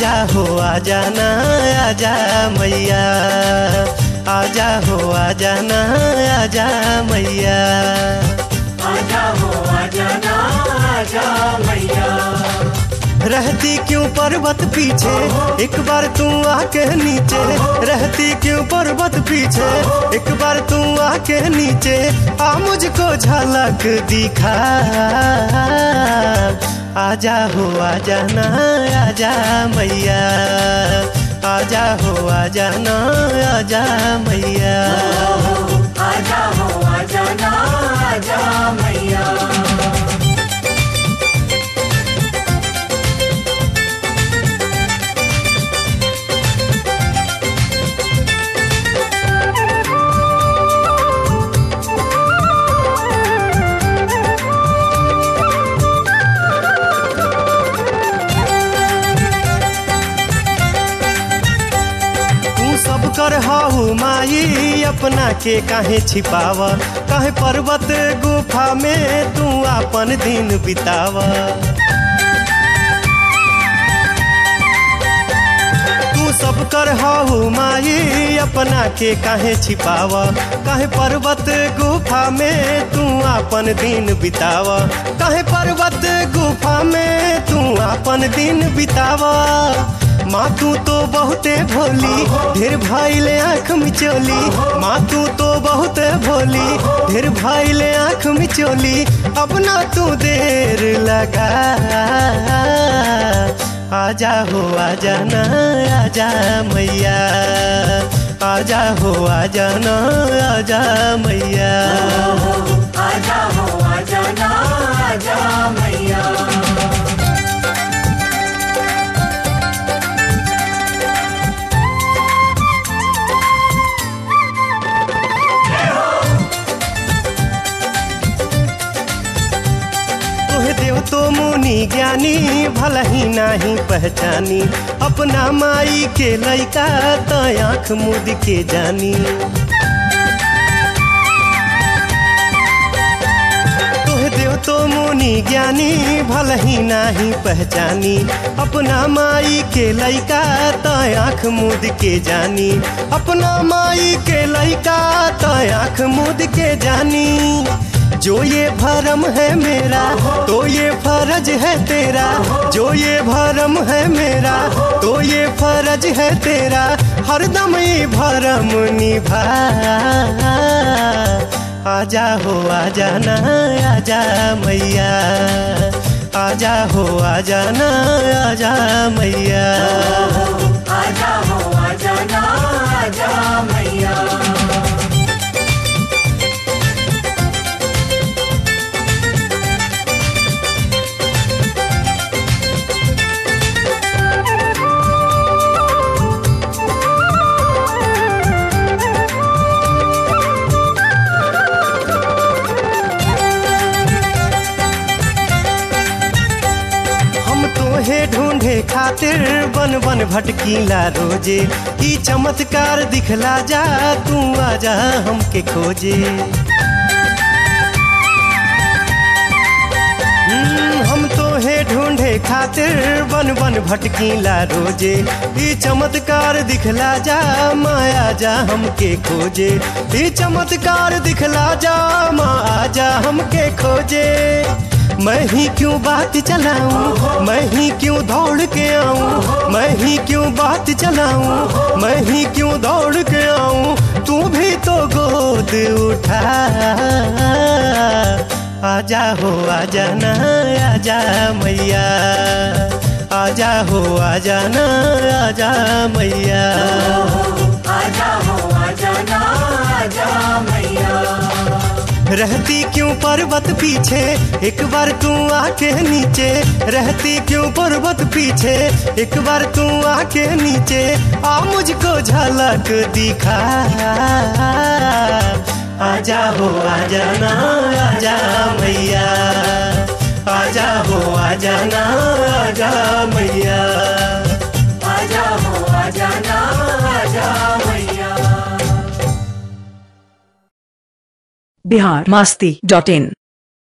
आजा हो आजा ना आजा मैया आजा हो आजा ना आजा मैया आजा हो आजा ना आजा मैया रहती क्यों पर्वत पीछे एक बार तू आके नीचे रहती क्यों पर्वत पीछे एक बार तू आके नीचे आ मुझको झलक दिखा आजा हो आजा ना आजा मैया आजा हो आजा ना आजा मैया आजा हो आजा ना आजा मैया तू सब कर हाउ माई अपना के काहे छिपावा काहे पर्वत गुफा में तू अपन दिन बितावा तू सब कर हाउ माई अपना के काहे छिपावा काहे पर्वत गुफा में तू अपन दिन बितावा काहे पर्वत गुफा में तू अपन दिन बितावा माँ तू तो बहुते भोली ढेर भाई ले आँख मिचोली माँ तू तो बहुत भोली ढेर भाई ले आँख मिचोली अब ना तू देर लगा आजा हो आजा ना आजा मैया आजा हो आजा ना आजा मैया आजा हो आजा ना आजा मैया तोहे देव तो मुनि ज्ञानी भला ही नाही पहचानी अपना माई के लैका तो आँख मुद के जानी तोहे देव तो मुनि ज्ञानी भला ही नाही पहचानी अपना माई के लैका तो आँख मुद के जानी अपना माई के लैका तो आँख मुद के जानी जो ये भरम है मेरा तो ये फर्ज है तेरा जो ये भरम है मेरा तो ये फर्ज है तेरा हरदम ये भरम निभा आजा हो आजा ना आजा मैया आजा हो आजा ना आजा मैया आजा हो आजा ना आजा मैया हम तोहे ढूंढे खातिर बन बन भटकीला रोजे ई चमत्कार दिखला जा तू आजा हमके खोजे हम्म, हम तोहे ढूंढे खातिर बन बन भटकीला रोजे ई चमत्कार दिखला जा माया जा हमके खोजे ई चमत्कार दिखला जा माँ आजा हमके खोजे मैं ही क्यों बात चलाऊं मैं ही क्यों दौड़ के आऊं मैं ही क्यों बात चलाऊं मैं ही क्यों दौड़ के आऊं तू भी तो गोद उठा आजा हो आजा ना आजा मैया आजा हो आजा ना आजा मैया आजा हो आजा ना आजा मैया रहती क्यों पर्वत पीछे एक बार तू आके नीचे रहती क्यों पर्वत पीछे एक बार तू आके नीचे आ मुझको झलक दिखा आजा हो आजा ना आजा मैया आजा हो आजा ना आजा मैया आजा हो आजा ना आजा मैया बिहार मास्ती डॉट इन